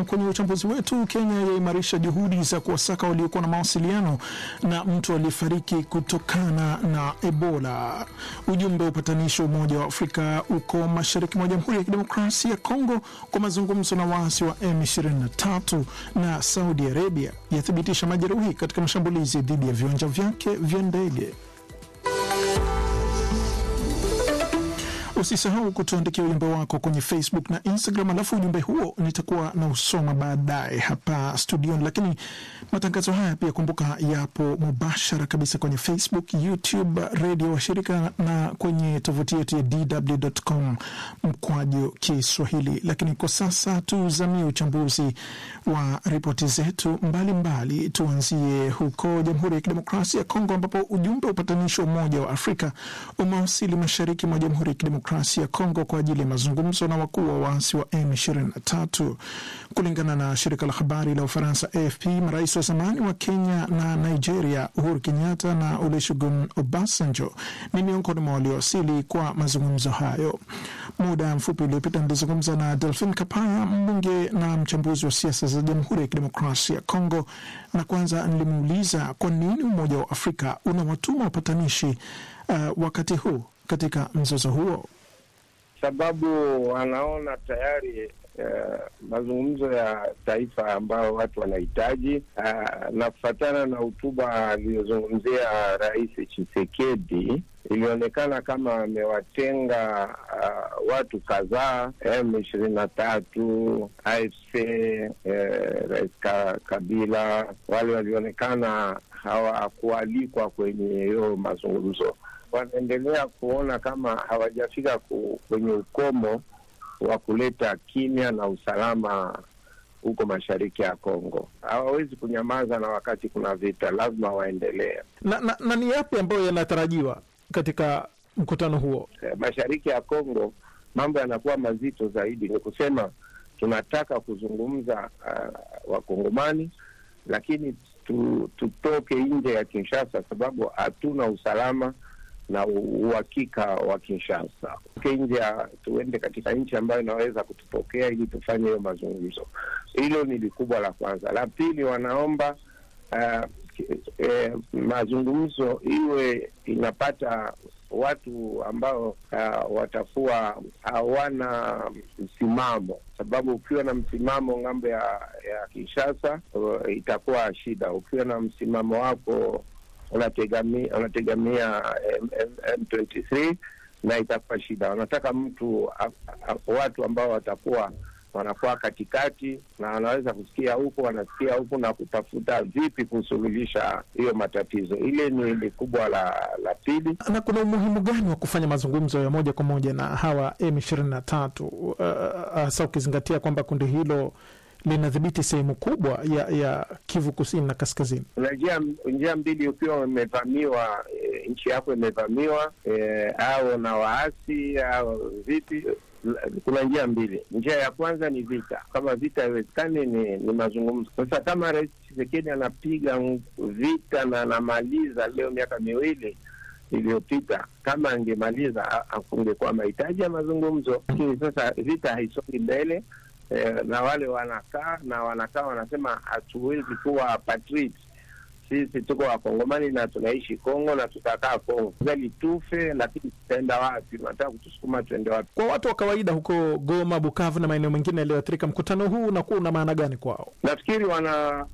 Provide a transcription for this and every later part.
kwenye uchambuzi wetu, Kenya yaimarisha juhudi za kuwasaka waliokuwa na mawasiliano na mtu aliyefariki kutokana na Ebola. Ujumbe wa upatanishi wa Umoja wa Afrika uko mashariki mwa Jamhuri ya Kidemokrasia ya Kongo kwa mazungumzo na waasi wa M23, na Saudi Arabia yathibitisha majeruhi katika mashambulizi dhidi ya viwanja vyake vya ndege. Usisahau kutuandikia ujumbe wako kwenye Facebook na Instagram, alafu ujumbe huo nitakuwa na usoma baadaye hapa studioni. Lakini matangazo haya pia kumbuka, yapo mubashara kabisa kwenye Facebook, YouTube, redio washirika na kwenye tovuti yetu ya dw.com mkwaju Kiswahili. Lakini kwa sasa tuzamie uchambuzi wa ripoti zetu mbalimbali. Tuanzie huko Jamhuri ya Kidemokrasia ya Kongo ambapo ujumbe wa upatanishi wa Umoja wa Afrika umewasili mashariki mwa Jamhuri ya Kidemokrasia ya Kongo kwa ajili ya mazungumzo na wakuu wa waasi wa M23. Kulingana na shirika la habari la Ufaransa AFP, marais wa zamani wa Kenya na Nigeria Uhuru Kenyatta na Olusegun Obasanjo ni miongoni mwa waliowasili kwa mazungumzo hayo. Muda mfupi uliopita nilizungumza na Delphin Kapaya, mbunge na mchambuzi wa siasa za Jamhuri ya Kidemokrasia ya Kongo, na kwanza nilimuuliza kwa nini Umoja wa Afrika unawatuma wapatanishi uh, wakati huu katika mzozo huo. Sababu wanaona tayari uh, mazungumzo ya taifa ambayo watu wanahitaji uh, na kufatana na hotuba aliyozungumzia Rais Tshisekedi ilionekana kama amewatenga uh, watu kadhaa M ishirini na tatu AFC eh, Rais Kabila, wale walionekana hawakualikwa kwenye hiyo mazungumzo. Wanaendelea kuona kama hawajafika kwenye ukomo wa kuleta kimya na usalama huko mashariki ya Kongo. Hawawezi kunyamaza, na wakati kuna vita lazima waendelee. Na, na, na ni yapi ambayo yanatarajiwa katika mkutano huo? Mashariki ya Kongo mambo yanakuwa mazito zaidi. Ni kusema tunataka kuzungumza uh, Wakongomani, lakini tu, tutoke nje ya Kinshasa sababu hatuna usalama na uhakika wa Kinshasa. Tuke nje ya tuende katika nchi ambayo inaweza kutupokea ili tufanye hiyo mazungumzo. Hilo ni likubwa la kwanza. La pili, wanaomba uh, eh, mazungumzo iwe inapata watu ambao uh, watakuwa hawana msimamo, sababu ukiwa na msimamo ng'ambo ya, ya Kinshasa uh, itakuwa shida. Ukiwa na msimamo wako unategamia unategamia M23 na itakuwa shida. Wanataka mtu a, a, watu ambao watakuwa wanakuwa katikati na wanaweza kusikia huku wanasikia huku na kutafuta vipi kusuluhisha hiyo matatizo. Ile ni, ni kubwa la la pili. Na kuna umuhimu gani wa kufanya mazungumzo ya moja kwa moja na hawa M ishirini na tatu hasa uh, ukizingatia kwamba kundi hilo linadhibiti sehemu kubwa ya, ya Kivu kusini na kaskazini. Kuna njia njia mbili, ukiwa umevamiwa e, nchi yako imevamiwa e, au na waasi au vipi kuna njia mbili. Njia ya kwanza ni vita. Kama vita haiwezekani, ni, ni mazungumzo. Sasa kama Rais Tshisekedi anapiga vita na anamaliza leo miaka miwili iliyopita, kama angemaliza kungekuwa mahitaji ya mazungumzo, lakini sasa vita haisongi mbele. Eh, na wale wanakaa na wanakaa wanasema hatuwezi kuwa patriot sisi tuko wakongomani na tunaishi Kongo na tutakaa Kongo gali tufe, lakini tutaenda wapi? Nataka kutusukuma tuende wapi? Kwa watu wa kawaida huko Goma, Bukavu na maeneo mengine yaliyoathirika, mkutano huu unakuwa una maana gani kwao? Nafikiri wana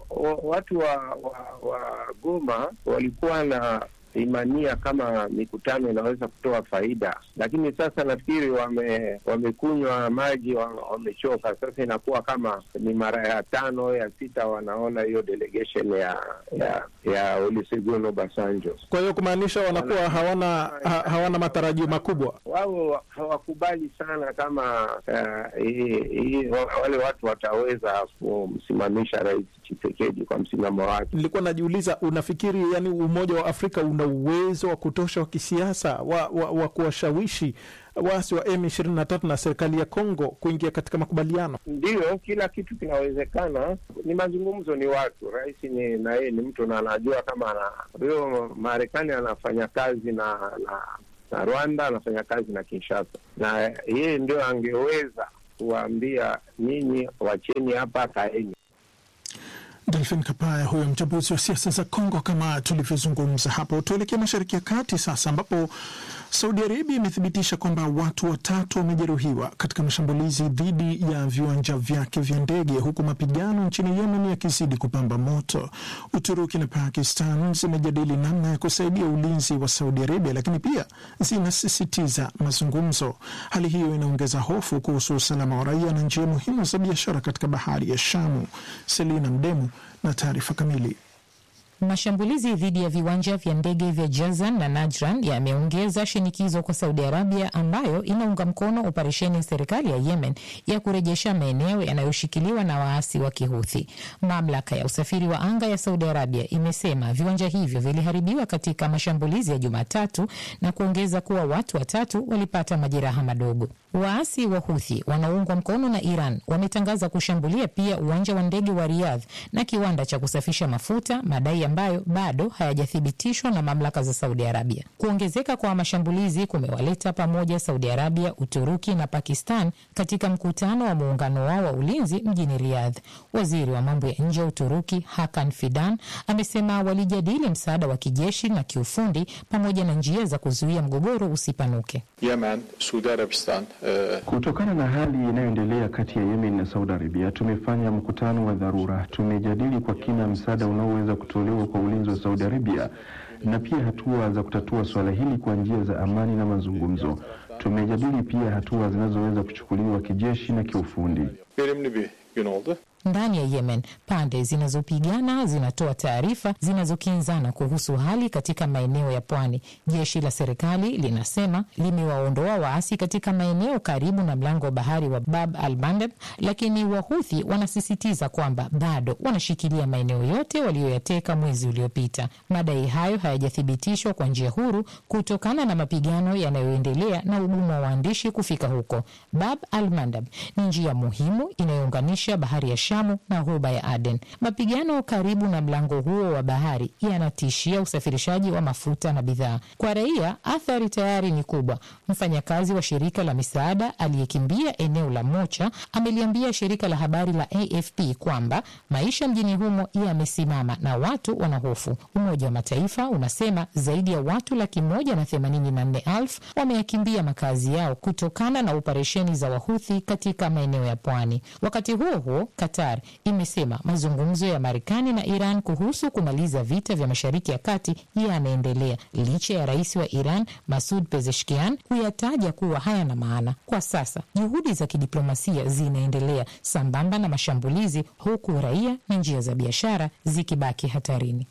watu wa, wa, wa Goma walikuwa na imania kama mikutano inaweza kutoa faida, lakini sasa nafikiri wame wamekunywa maji, wamechoka. Sasa inakuwa kama ni mara ya tano ya sita wanaona hiyo delegation ya ya ya Olusegun Obasanjo. Kwa hiyo kumaanisha wanakuwa hawana ha, hawana matarajio makubwa. Wao hawakubali sana kama uh, i, i, wale watu wataweza kumsimamisha Rais Tshisekedi kwa msimamo wake. Nilikuwa najiuliza, unafikiri yani Umoja wa Afrika una uwezo wa kutosha wa kisiasa wa, wa, wa kuwashawishi waasi wa M23 na serikali ya Kongo kuingia katika makubaliano? Ndiyo, kila kitu kinawezekana. Ni mazungumzo, ni watu. Rais ni na yeye ni mtu na anajua kama ana huyo Marekani anafanya kazi na, na na Rwanda anafanya kazi na Kinshasa, na yeye ndio angeweza kuwaambia nyinyi, wacheni hapa, kaeni. Delphin Kapaya huyo mchambuzi wa siasa za Kongo, kama tulivyozungumza hapo. Tuelekee mashariki ya kati sasa, ambapo Saudi Arabia imethibitisha kwamba watu watatu wamejeruhiwa katika mashambulizi dhidi ya viwanja vyake vya ndege, huku mapigano nchini Yemen yakizidi kupamba moto. Uturuki na Pakistan zimejadili namna ya kusaidia ulinzi wa Saudi Arabia, lakini pia zinasisitiza mazungumzo. Hali hiyo inaongeza hofu kuhusu usalama wa raia na njia muhimu za biashara katika bahari ya Shamu. Selina Mdemu na taarifa kamili. Mashambulizi dhidi ya viwanja vya ndege vya Jazan na Najran yameongeza shinikizo kwa Saudi Arabia ambayo inaunga mkono operesheni ya serikali ya Yemen ya kurejesha maeneo yanayoshikiliwa na waasi wa Kihuthi. Mamlaka ya usafiri wa anga ya Saudi Arabia imesema viwanja hivyo viliharibiwa katika mashambulizi ya Jumatatu na kuongeza kuwa watu watatu walipata majeraha madogo. Waasi wa Huthi wanaoungwa mkono na Iran wametangaza kushambulia pia uwanja wa ndege wa Riyadh na kiwanda cha kusafisha mafuta, madai ambayo bado hayajathibitishwa na mamlaka za Saudi Arabia. Kuongezeka kwa mashambulizi kumewaleta pamoja Saudi Arabia, Uturuki na Pakistan katika mkutano wa muungano wao wa ulinzi mjini Riyadh. Waziri wa mambo ya nje wa Uturuki Hakan Fidan amesema walijadili msaada wa kijeshi na kiufundi pamoja na njia za kuzuia mgogoro usipanuke. Yemen, Saudi Arabistan, uh... Kutokana na hali inayoendelea kati ya Yemen na Saudi Arabia, tumefanya mkutano wa dharura. Tumejadili kwa kina msaada unaoweza kutolewa kwa ulinzi wa Saudi Arabia na pia hatua za kutatua suala hili kwa njia za amani na mazungumzo. Tumejadili pia hatua zinazoweza kuchukuliwa kijeshi na kiufundi. verimli bir gün oldu. Ndani ya Yemen, pande zinazopigana zinatoa taarifa zinazokinzana kuhusu hali katika maeneo ya pwani. Jeshi la serikali linasema limewaondoa waasi katika maeneo karibu na mlango wa bahari wa Bab al Mandeb, lakini Wahuthi wanasisitiza kwamba bado wanashikilia maeneo yote waliyoyateka mwezi uliopita. Madai hayo hayajathibitishwa kwa njia huru kutokana na mapigano yanayoendelea na ugumu wa waandishi kufika huko. Bab al Mandeb ni njia muhimu inayounganisha bahari ya Shamu na ghuba ya Aden. Mapigano karibu na mlango huo wa bahari yanatishia usafirishaji wa mafuta na bidhaa. Kwa raia, athari tayari ni kubwa. Mfanyakazi wa shirika la misaada aliyekimbia eneo la Mocha ameliambia shirika la habari la AFP kwamba maisha mjini humo yamesimama na watu wanahofu. Umoja wa Mataifa unasema zaidi ya watu laki moja na themanini na nne elfu wameyakimbia makazi yao kutokana na operesheni za Wahuthi katika maeneo ya pwani. Wakati huo huo, Qatar imesema mazungumzo ya Marekani na Iran kuhusu kumaliza vita vya Mashariki ya Kati yanaendelea licha ya rais wa Iran Masud Pezeshkian kuyataja kuwa hayana maana. Kwa sasa juhudi za kidiplomasia zinaendelea sambamba na mashambulizi, huku raia na njia za biashara zikibaki hatarini.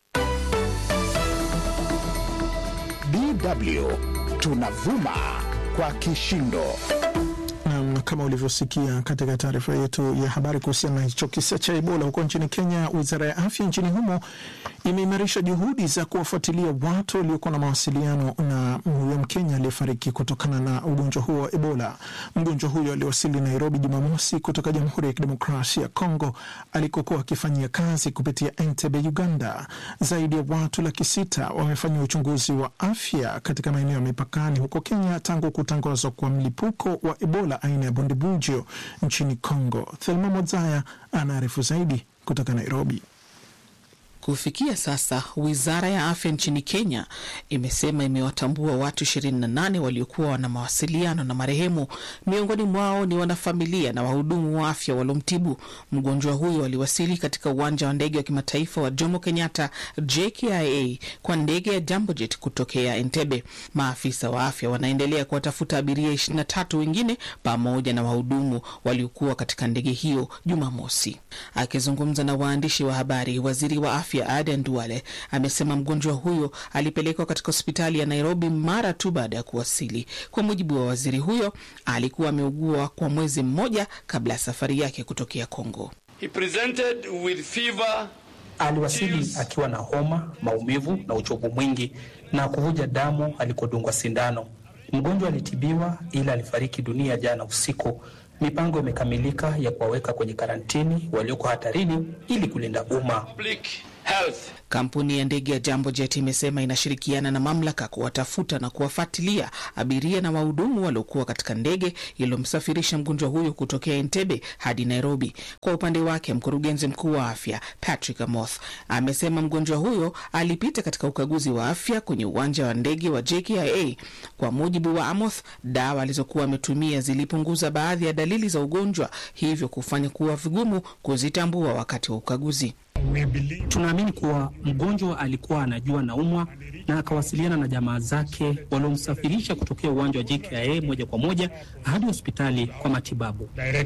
DW tunavuma kwa kishindo. Nam, kama ulivyosikia katika taarifa yetu ya habari kuhusiana na hicho kisa cha Ebola huko nchini Kenya, wizara ya afya nchini humo imeimarisha juhudi za kuwafuatilia watu waliokuwa na mawasiliano na huyo Mkenya aliyefariki kutokana na ugonjwa huo wa Ebola. Mgonjwa huyo aliwasili Nairobi Jumamosi kutoka Jamhuri ya Kidemokrasia ya Kongo alikokuwa akifanyia kazi kupitia Entebbe, Uganda. Zaidi ya watu laki sita wamefanyiwa uchunguzi wa afya katika maeneo ya mipakani huko Kenya tangu kutangazwa kwa mlipuko wa Ebola aina ya Bundibugyo nchini Kongo. Thelma Mozaya anaarifu zaidi kutoka Nairobi. Kufikia sasa wizara ya afya nchini Kenya imesema imewatambua watu 28 waliokuwa wana mawasiliano na marehemu. Miongoni mwao ni wanafamilia na wahudumu wa afya waliomtibu mgonjwa huyo. Waliwasili katika uwanja wa ndege wa kimataifa wa Jomo Kenyatta JKIA kwa ndege ya Jambojet kutokea Entebbe. Maafisa wa afya wanaendelea kuwatafuta abiria 23 wengine pamoja na wahudumu waliokuwa katika ndege hiyo Jumamosi. Akizungumza na waandishi wa habari, waziri wa afya Aden Duale amesema mgonjwa huyo alipelekwa katika hospitali ya Nairobi mara tu baada ya kuwasili. Kwa mujibu wa waziri huyo, alikuwa ameugua kwa mwezi mmoja kabla ya safari yake kutokea Kongo. He presented with fever, aliwasili akiwa na homa, maumivu na uchovu mwingi na kuvuja damu alikodungwa sindano. Mgonjwa alitibiwa ila alifariki dunia jana usiku. Mipango imekamilika ya kuwaweka kwenye karantini walioko hatarini ili kulinda umma. public health. Kampuni ya ndege ya Jambo Jet imesema inashirikiana na mamlaka kuwatafuta na kuwafuatilia abiria na wahudumu waliokuwa katika ndege iliyomsafirisha mgonjwa huyo kutokea Entebbe hadi Nairobi. Kwa upande wake, mkurugenzi mkuu wa afya Patrick Amoth amesema mgonjwa huyo alipita katika ukaguzi wa afya kwenye uwanja wa ndege wa JKIA. Kwa mujibu wa Amoth, dawa alizokuwa ametumia zilipunguza baadhi ya dalili za ugonjwa, hivyo kufanya kuwa vigumu kuzitambua wakati wa ukaguzi. Tunaamini kuwa mgonjwa alikuwa anajua naumwa na akawasiliana na jamaa zake waliomsafirisha kutokea uwanja wa JKIA moja kwa moja hadi hospitali kwa matibabu.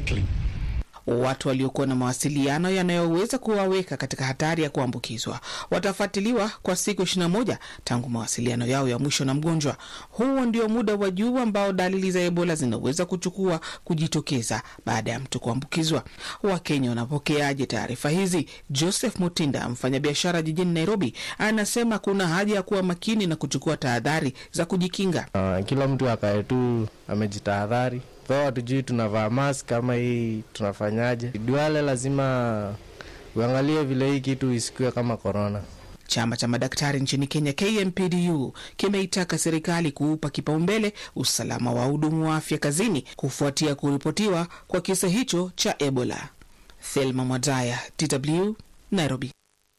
Watu waliokuwa na mawasiliano yanayoweza kuwaweka katika hatari ya kuambukizwa watafuatiliwa kwa siku 21 tangu mawasiliano yao ya mwisho na mgonjwa. Huo ndio muda wa juu ambao dalili za Ebola zinaweza kuchukua kujitokeza baada ya mtu kuambukizwa. Wakenya wanapokeaje taarifa hizi? Joseph Mutinda, mfanyabiashara jijini Nairobi, anasema kuna haja ya kuwa makini na kuchukua tahadhari za kujikinga. Uh, kila mtu akae tu amejitahadhari though hatujui tunavaa mask kama hii tunafanyaje. Duale lazima uangalie vile hii kitu isikuwe kama korona. Chama cha madaktari nchini Kenya, KMPDU, kimeitaka serikali kuupa kipaumbele usalama wa wahudumu wa afya kazini kufuatia kuripotiwa kwa kisa hicho cha Ebola. Thelma Mwadaya, DW, Nairobi.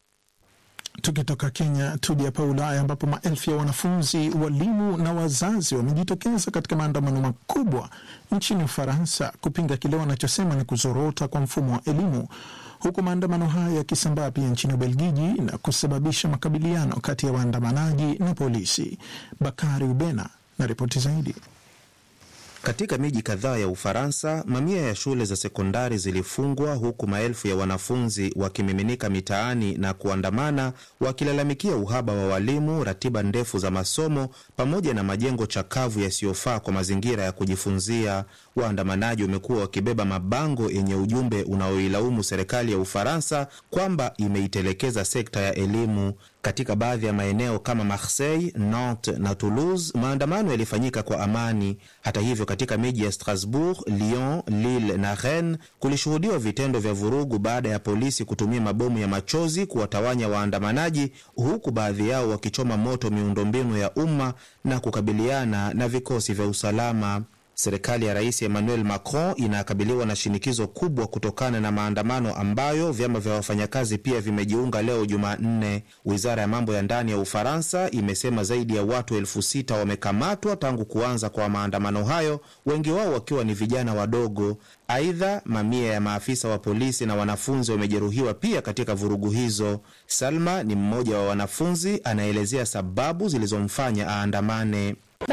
Tukitoka Kenya tuje hapa Ulaya ambapo maelfu ya wanafunzi, walimu na wazazi wamejitokeza katika maandamano makubwa nchini Ufaransa kupinga kile wanachosema ni kuzorota kwa mfumo wa elimu, huku maandamano haya yakisambaa pia nchini Ubelgiji na kusababisha makabiliano kati ya waandamanaji na polisi. Bakari Ubena na ripoti zaidi. Katika miji kadhaa ya Ufaransa, mamia ya shule za sekondari zilifungwa huku maelfu ya wanafunzi wakimiminika mitaani na kuandamana wakilalamikia uhaba wa walimu, ratiba ndefu za masomo pamoja na majengo chakavu yasiyofaa kwa mazingira ya kujifunzia. Waandamanaji wamekuwa wakibeba mabango yenye ujumbe unaoilaumu serikali ya Ufaransa kwamba imeitelekeza sekta ya elimu. Katika baadhi ya maeneo kama Marseille, Nantes na Toulouse, maandamano yalifanyika kwa amani. Hata hivyo, katika miji ya Strasbourg, Lyon, Lille na Rennes kulishuhudiwa vitendo vya vurugu baada ya polisi kutumia mabomu ya machozi kuwatawanya waandamanaji, huku baadhi yao wakichoma moto miundombinu ya umma na kukabiliana na vikosi vya usalama. Serikali ya Rais Emmanuel Macron inakabiliwa na shinikizo kubwa kutokana na maandamano ambayo vyama vya wafanyakazi pia vimejiunga leo Jumanne. Wizara ya mambo ya ndani ya Ufaransa imesema zaidi ya watu elfu sita wamekamatwa tangu kuanza kwa maandamano hayo, wengi wao wakiwa ni vijana wadogo. Aidha, mamia ya maafisa wa polisi na wanafunzi wamejeruhiwa pia katika vurugu hizo. Salma ni mmoja wa wanafunzi, anaelezea sababu zilizomfanya aandamane.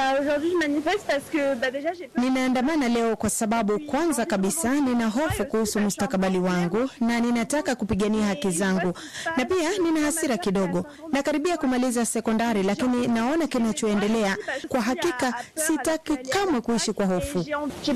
Ninaandamana leo kwa sababu kwanza kabisa nina hofu kuhusu mustakabali wangu na ninataka kupigania haki zangu, na pia nina hasira kidogo. Nakaribia kumaliza sekondari, lakini naona kinachoendelea. Kwa hakika sitaki kamwe kuishi kwa hofu.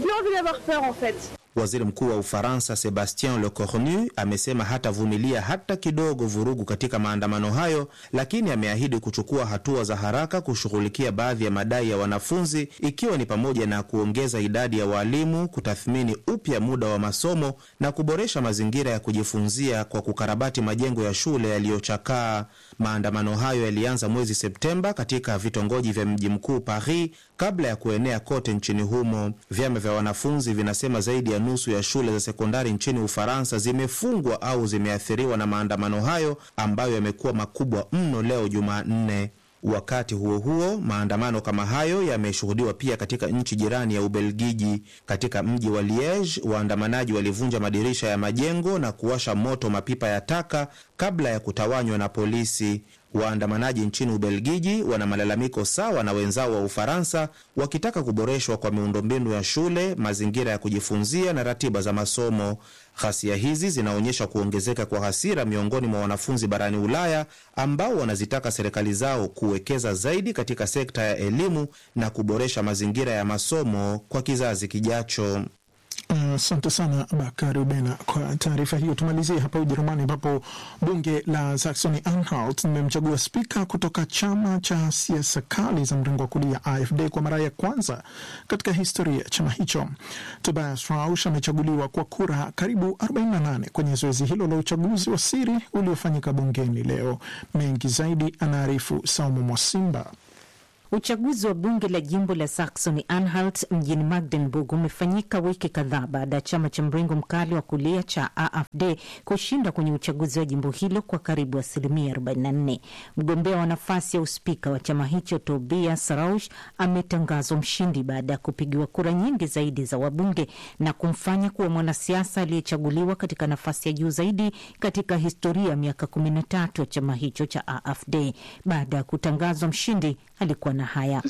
Waziri Mkuu wa Ufaransa Sebastien Lecornu amesema hatavumilia hata kidogo vurugu katika maandamano hayo, lakini ameahidi kuchukua hatua za haraka kushughulikia baadhi ya madai ya wanafunzi, ikiwa ni pamoja na kuongeza idadi ya walimu, kutathmini upya muda wa masomo na kuboresha mazingira ya kujifunzia kwa kukarabati majengo ya shule yaliyochakaa. Maandamano hayo yalianza mwezi Septemba katika vitongoji vya mji mkuu Paris kabla ya kuenea kote nchini humo. Vyama vya wanafunzi vinasema zaidi ya nusu ya shule za sekondari nchini Ufaransa zimefungwa au zimeathiriwa na maandamano hayo ambayo yamekuwa makubwa mno leo Jumanne. Wakati huo huo, maandamano kama hayo yameshuhudiwa pia katika nchi jirani ya Ubelgiji. Katika mji wa Liege, waandamanaji walivunja madirisha ya majengo na kuwasha moto mapipa ya taka kabla ya kutawanywa na polisi. Waandamanaji nchini Ubelgiji wana malalamiko sawa na wenzao wa Ufaransa, wakitaka kuboreshwa kwa miundombinu ya shule, mazingira ya kujifunzia na ratiba za masomo. Ghasia hizi zinaonyesha kuongezeka kwa hasira miongoni mwa wanafunzi barani Ulaya ambao wanazitaka serikali zao kuwekeza zaidi katika sekta ya elimu na kuboresha mazingira ya masomo kwa kizazi kijacho. Asante uh, sana Bakari Ubena kwa taarifa hiyo. Tumalizie hapa Ujerumani, ambapo bunge la Saxony Anhalt limemchagua spika kutoka chama cha siasa kali za mrengo wa kulia AfD kwa mara ya kwanza katika historia ya chama hicho. Tobias Rausch amechaguliwa kwa kura karibu 48 kwenye zoezi hilo la uchaguzi wa siri uliofanyika bungeni leo. Mengi zaidi anaarifu Saumu Mwasimba. Uchaguzi wa bunge la jimbo la Saxony Anhalt mjini Magdeburg umefanyika wiki kadhaa baada ya chama cha mrengo mkali wa kulia cha AfD kushinda kwenye uchaguzi wa jimbo hilo kwa karibu asilimia 44. Mgombea wa nafasi ya uspika wa chama hicho Tobias Rausch ametangazwa mshindi baada ya kupigiwa kura nyingi zaidi za wabunge na kumfanya kuwa mwanasiasa aliyechaguliwa katika nafasi ya juu zaidi katika historia ya miaka 13 ya chama hicho cha AfD. Baada ya kutangazwa mshindi alikuwa na haya.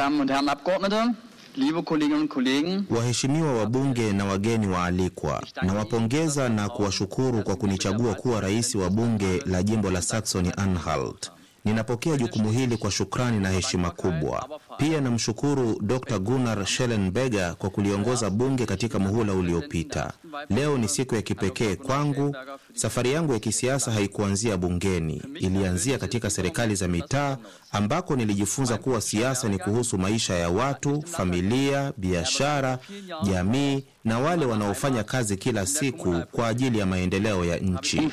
Waheshimiwa wabunge na wageni waalikwa, nawapongeza na kuwashukuru kwa kunichagua kuwa rais wa bunge la jimbo la Saxony Anhalt. Ninapokea jukumu hili kwa shukrani na heshima kubwa. Pia namshukuru Dr Gunnar Schellenberger kwa kuliongoza bunge katika muhula uliopita. Leo ni siku ya kipekee kwangu. Safari yangu ya kisiasa haikuanzia bungeni, ilianzia katika serikali za mitaa ambako nilijifunza kuwa siasa ni kuhusu maisha ya watu, familia, biashara, jamii na wale wanaofanya kazi kila siku kwa ajili ya maendeleo ya nchi.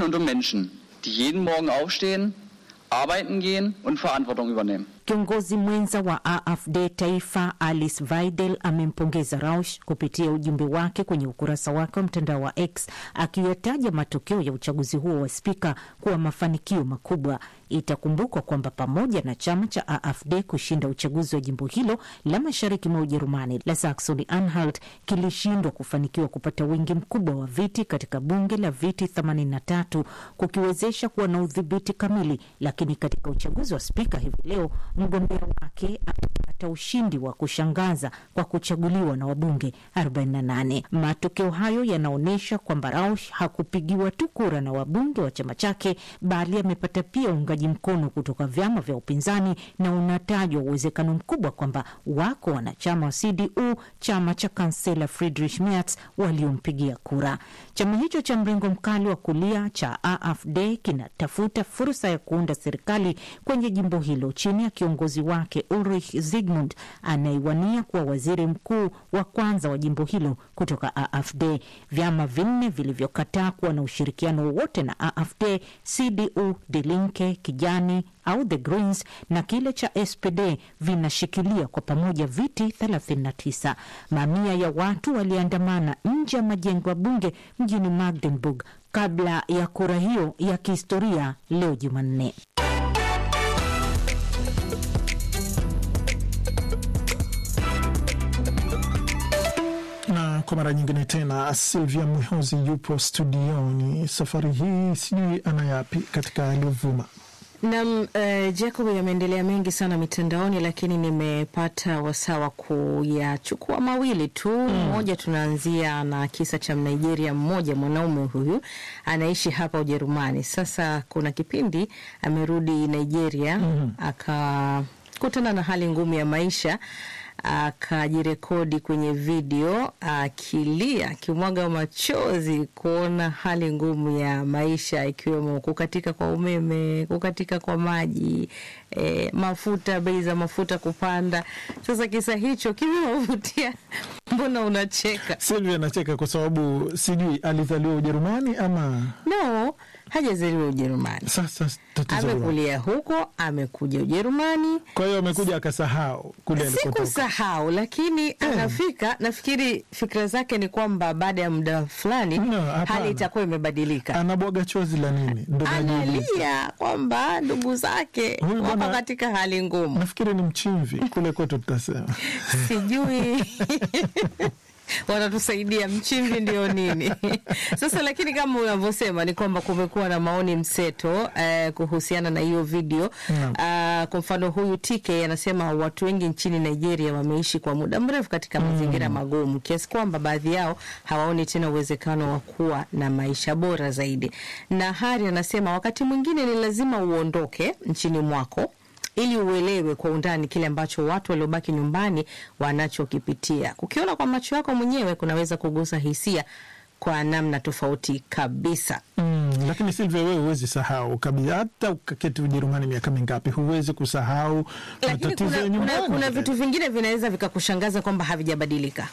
arbeiten gehen und Verantwortung übernehmen. Kiongozi mwenza wa AfD taifa Alice Weidel amempongeza Rausch kupitia ujumbe wake kwenye ukurasa wake wa mtandao wa X akiyataja matokeo ya uchaguzi huo wa spika kuwa mafanikio makubwa. Itakumbukwa kwamba pamoja na chama cha AfD kushinda uchaguzi wa jimbo hilo la mashariki mwa Ujerumani la Saxony Anhalt kilishindwa kufanikiwa kupata wingi mkubwa wa viti katika bunge la viti 83 kukiwezesha kuwa na udhibiti kamili, lakini katika uchaguzi wa spika hivi leo mgombea wake amepata ushindi wa kushangaza kwa kuchaguliwa na wabunge 48. Matokeo hayo yanaonyesha kwamba Rausch hakupigiwa tu kura na wabunge wa chama chake, bali amepata pia uungaji mkono kutoka vyama vya upinzani, na unatajwa uwezekano mkubwa kwamba wako wanachama wa CDU, chama cha kansela Friedrich Merz, waliompigia kura. Chama hicho cha mrengo mkali wa kulia cha AfD kinatafuta fursa ya kuunda serikali kwenye jimbo hilo chini ya kiongozi wake Ulrich Zygmunt anayewania kuwa waziri mkuu wa kwanza wa jimbo hilo kutoka AfD. Vyama vinne vilivyokataa kuwa na ushirikiano wowote na AfD, CDU, Die Linke, Kijani au the Greens na kile cha SPD vinashikilia kwa pamoja viti 39. Mamia ya watu waliandamana nje ya majengo ya bunge mjini Magdeburg kabla ya kura hiyo ya kihistoria leo Jumanne. na kwa mara nyingine tena Silvia Mwihozi yupo studioni. Safari hii sijui anayapi katika aliyovuma Nam uh, Jacob, yameendelea mengi sana mitandaoni, lakini nimepata wasaa wa kuyachukua mawili tu. Mmoja, tunaanzia na kisa cha Mnigeria mmoja, mwanaume huyu anaishi hapa Ujerumani. Sasa kuna kipindi amerudi Nigeria, akakutana na hali ngumu ya maisha akajirekodi kwenye video akilia akimwaga machozi kuona hali ngumu ya maisha ikiwemo kukatika kwa umeme, kukatika kwa maji, e, mafuta, bei za mafuta kupanda. Sasa kisa hicho kimewavutia. Mbona unacheka? Silvia anacheka kwa sababu sijui alizaliwa Ujerumani ama No, hajazaliwa Ujerumani. Sasa tatizo Amekulia huko, amekuja Ujerumani. Kwa hiyo amekuja akasahau kule alikotoka. Sikusahau, lakini anafika, nafikiri fikira zake ni kwamba baada ya muda fulani hapana. hali itakuwa imebadilika. Anabwaga chozi la nini? Ndo najiuliza. Analia kwamba ndugu zake Huyu wako bwana- katika hali ngumu. Nafikiri ni mchimvi kule kwetu tutasema. sijui wanatusaidia mchimvi ndio nini sasa lakini kama unavyosema ni kwamba kumekuwa na maoni mseto eh, kuhusiana na hiyo video uh, kwa mfano huyu TK anasema watu wengi nchini Nigeria wameishi kwa muda mrefu katika mazingira magumu kiasi kwamba baadhi yao hawaoni tena uwezekano wa kuwa na maisha bora zaidi na Hari anasema wakati mwingine ni lazima uondoke nchini mwako ili uelewe kwa undani kile ambacho watu waliobaki nyumbani wanachokipitia. Kukiona kwa macho yako mwenyewe kunaweza kugusa hisia kwa namna tofauti kabisa. Mm, lakini Silvia, wewe huwezi sahau kabisa, hata ukaketi Ujerumani miaka mingapi, huwezi kusahau Lakini matatizo kuna, ya kuna, nyumbani. kuna vitu vingine vinaweza vikakushangaza kwamba havijabadilika.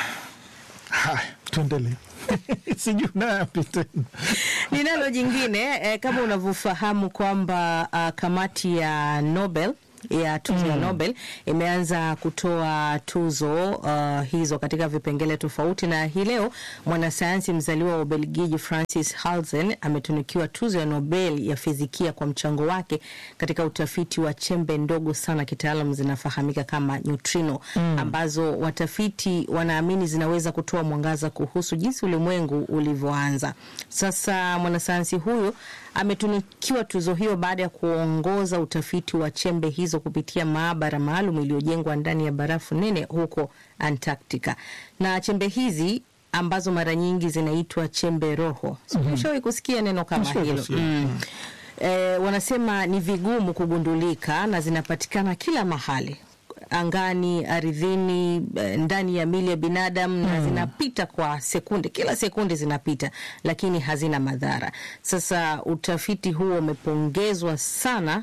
Haya, tuendelee. Sijui nayapi tena. Ninalo jingine eh, kama unavyofahamu kwamba uh, kamati ya Nobel ya tuzo ya Mm. Nobel imeanza kutoa tuzo uh, hizo katika vipengele tofauti, na hii leo mwanasayansi mzaliwa wa Ubelgiji Francis Halzen ametunikiwa tuzo ya Nobel ya fizikia kwa mchango wake katika utafiti wa chembe ndogo sana, kitaalam zinafahamika kama neutrino, Mm. ambazo watafiti wanaamini zinaweza kutoa mwangaza kuhusu jinsi ulimwengu ulivyoanza. Sasa mwanasayansi huyu ametunikiwa tuzo hiyo baada ya kuongoza utafiti wa chembe hizo kupitia maabara maalum iliyojengwa ndani ya barafu nene huko Antarctica. Na chembe hizi ambazo mara nyingi zinaitwa chembe roho. Mhm. Ushawahi kusikia neno kama Nishawahi hilo? kusikia. Mm. E, wanasema ni vigumu kugundulika na zinapatikana kila mahali angani, ardhini, eh, ndani ya mili ya binadamu na Mm. zinapita kwa sekunde, kila sekunde zinapita, lakini hazina madhara. Sasa utafiti huo umepongezwa sana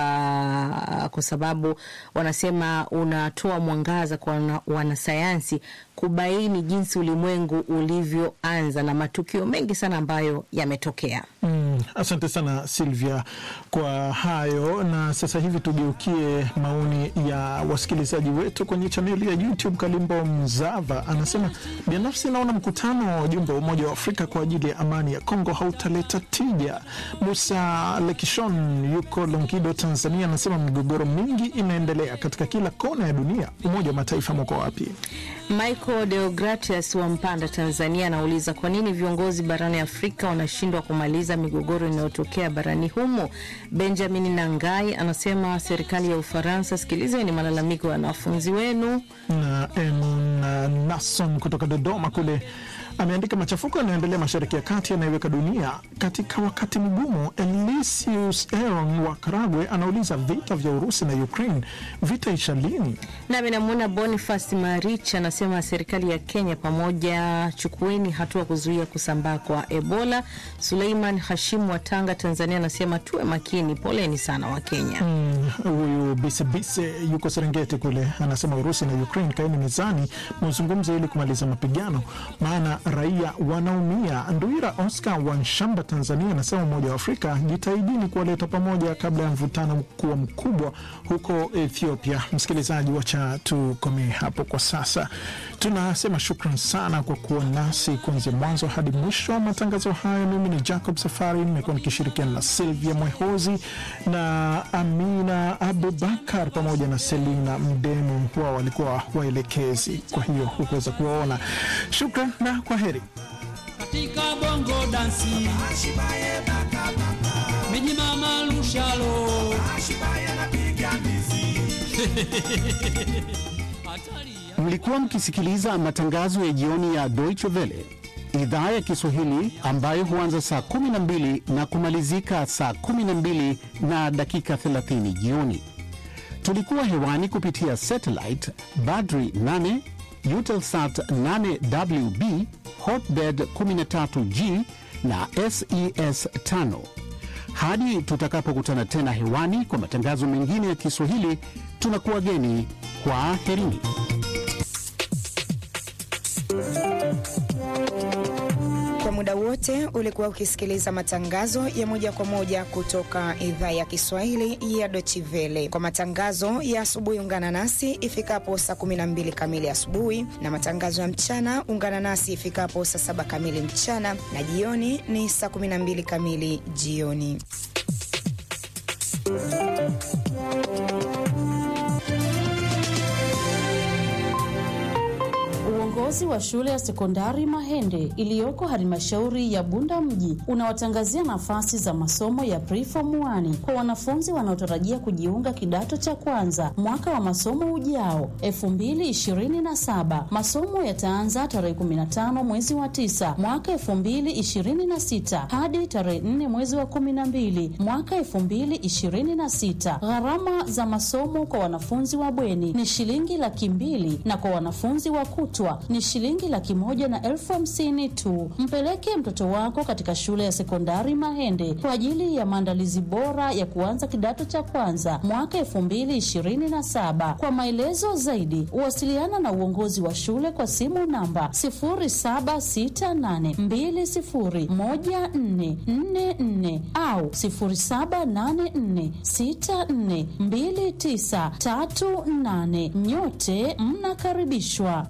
kwa, kwa sababu wanasema unatoa mwangaza kwa wana- wanasayansi kubaini jinsi ulimwengu ulivyoanza na matukio mengi sana ambayo yametokea. Mm, asante sana Silvia kwa hayo, na sasa hivi tugeukie maoni ya wasikilizaji wetu kwenye chaneli ya YouTube. Kalimbo Mzava anasema binafsi naona mkutano wa wajumbe wa Umoja wa Afrika kwa ajili ya amani ya Kongo hautaleta tija. Musa Lekishon yuko Longido, Tanzania, anasema migogoro mingi inaendelea katika kila kona ya dunia. Umoja wa Mataifa mwako wapi? Michael Deogratius wa Mpanda, Tanzania, anauliza kwa nini viongozi barani Afrika wanashindwa kumaliza migogoro inayotokea barani humo. Benjamin Nangai anasema serikali ya Ufaransa, sikilizeni malalamiko ya wanafunzi wenu. na Emun uh, Nason kutoka Dodoma kule ameandika machafuko yanayoendelea mashariki ya kati yanaiweka dunia katika wakati mgumu. Elisius Aaron wa Karagwe anauliza vita vya Urusi na Ukraine vitaisha lini? Nami namwona Boniface Marich anasema serikali ya Kenya pamoja, chukueni hatua kuzuia kusambaa kwa Ebola. Suleiman Hashimu wa Tanga, Tanzania, anasema tuwe makini, poleni sana wa Kenya. Mm, Huyu Bisebise yuko Serengeti kule anasema Urusi na Ukraine kaeni mezani muzungumze ili kumaliza mapigano, maana raia wanaumia. Nduira Oscar wa Nshamba, Tanzania, anasema Umoja wa Afrika jitahidini kuwaleta pamoja kabla ya mvutano kuwa mkubwa huko Ethiopia. Msikilizaji, wacha tukomee hapo kwa sasa. Tunasema shukran sana kwa kuwa nasi kuanzia mwanzo hadi mwisho wa matangazo haya. Mimi ni Jacob Safari, nimekuwa nikishirikiana na Silvia Mwehozi na Amina Abubakar pamoja na Selina Mdemu, wao walikuwa waelekezi, kwa hiyo hukuweza kuwaona. Shukran na kwa heri. katika bongo dansi miji mama lushalo Mlikuwa mkisikiliza matangazo ya jioni ya Deutsche Welle idhaa ya Kiswahili ambayo huanza saa 12 na kumalizika saa 12 na dakika 30 jioni. Tulikuwa hewani kupitia satellite Badri 8, Eutelsat 8WB, Hotbird 13G na SES 5. Hadi tutakapokutana tena hewani kwa matangazo mengine ya Kiswahili, tunakuwa geni. Kwa herini. Kwa muda wote ulikuwa ukisikiliza matangazo ya moja kwa moja kutoka idhaa ya Kiswahili ya Deutsche Welle. Kwa matangazo ya asubuhi, ungana nasi ifikapo saa 12 kamili asubuhi, na matangazo ya mchana ungana nasi ifikapo saa saba kamili mchana, na jioni ni saa 12 kamili jioni. Uongozi Uongozi wa shule ya sekondari Mahende iliyoko halmashauri ya Bunda mji unawatangazia nafasi za masomo ya preform 1 kwa wanafunzi wanaotarajia kujiunga kidato cha kwanza mwaka wa masomo ujao 2027. Masomo yataanza tarehe 15 mwezi wa 9 mwaka 2026 hadi tarehe 4 mwezi wa 12 mwaka 2026. Gharama za masomo kwa wanafunzi wa bweni ni shilingi laki mbili na kwa wanafunzi wa kutwa ni shilingi laki moja na elfu hamsini tu. Mpeleke mtoto wako katika shule ya sekondari Mahende kwa ajili ya maandalizi bora ya kuanza kidato cha kwanza mwaka elfu mbili ishirini na saba. Kwa maelezo zaidi, wasiliana na uongozi wa shule kwa simu namba sifuri saba sita nane mbili sifuri moja nne nne nne au sifuri saba nane nne sita nne mbili tisa tatu nane. Nyote mnakaribishwa.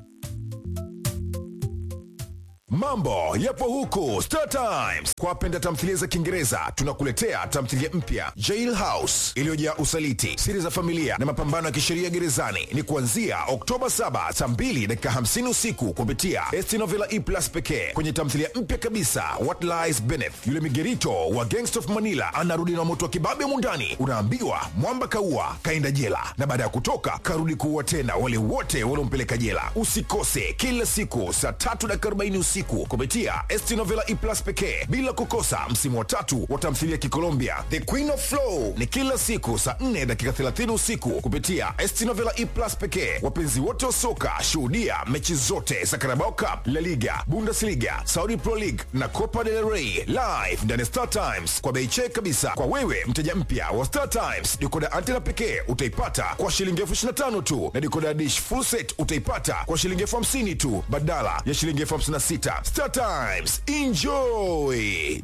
Mambo yapo huku Star Times. Kwa wapenda tamthilia za Kiingereza, tunakuletea tamthilia mpya Jail House iliyojaa usaliti, siri za familia na mapambano ya kisheria gerezani. Ni kuanzia Oktoba 7 saa 2 dakika 50 usiku kupitia ST Novela E Plus pekee. Kwenye tamthilia mpya kabisa What Lies Beneath, yule migerito wa Gangsta of Manila anarudi na moto wa kibabe mundani. Unaambiwa mwamba kaua kaenda jela, na baada ya kutoka karudi kuua tena wale wote waliompeleka jela. Usikose kila siku saa tatu dakika 40 usiku kupitia ST Novela E Plus pekee, bila kukosa msimu wa tatu wa tamthilia Kikolombia The Queen of Flow ni kila siku saa 4 dakika 30 usiku kupitia ST Novela E Plus pekee. Wapenzi wote wa soka, shuhudia mechi zote za Carabao Cup, La Liga, Bundesliga, Saudi Pro League na Copa del Rey live ndani ya Star Times kwa bei check kabisa. Kwa wewe mteja mpya wa Star Times, dikoda antena pekee utaipata kwa shilingi elfu 25 tu na dikoda dish full set utaipata kwa shilingi elfu 50 tu badala ya shilingi elfu 56. Star Times, enjoy.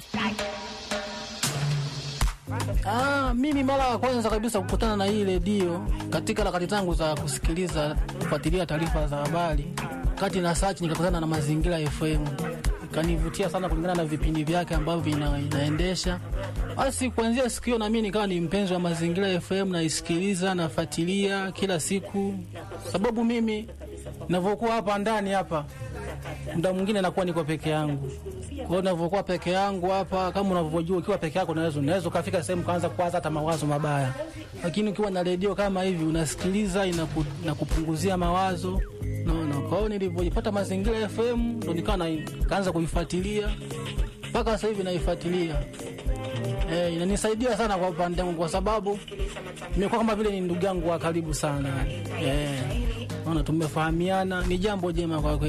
Ah, mimi mara ya kwanza kabisa kukutana na hii redio katika harakati zangu za kusikiliza kufuatilia taarifa za habari, kati na search nikakutana na Mazingira FM, ikanivutia sana kulingana na vipindi vyake ambavyo vina, inaendesha. Basi kuanzia siku hiyo na mimi nikawa ni mpenzi wa Mazingira FM, naisikiliza nafuatilia kila siku, sababu mimi ninavyokuwa hapa ndani hapa muda mwingine nakuwa niko peke yangu. Kwa hiyo ninavyokuwa peke yangu hapa, kama unavyojua, ukiwa peke yako unaweza unaweza ukafika sehemu kaanza kuwaza hata mawazo mabaya, lakini ukiwa na redio kama hivi unasikiliza, inaku, inakupunguzia mawazo naona. Kwa hiyo nilivyojipata Mazingira FM ndo nikawa na- kaanza kuifuatilia mpaka sasa hivi naifuatilia. Eh, inanisaidia sana kwa upande wangu kwa sababu nimekuwa kama vile ni ndugu yangu wa karibu sana. Eh, naona tumefahamiana, ni jambo jema kwa kweli.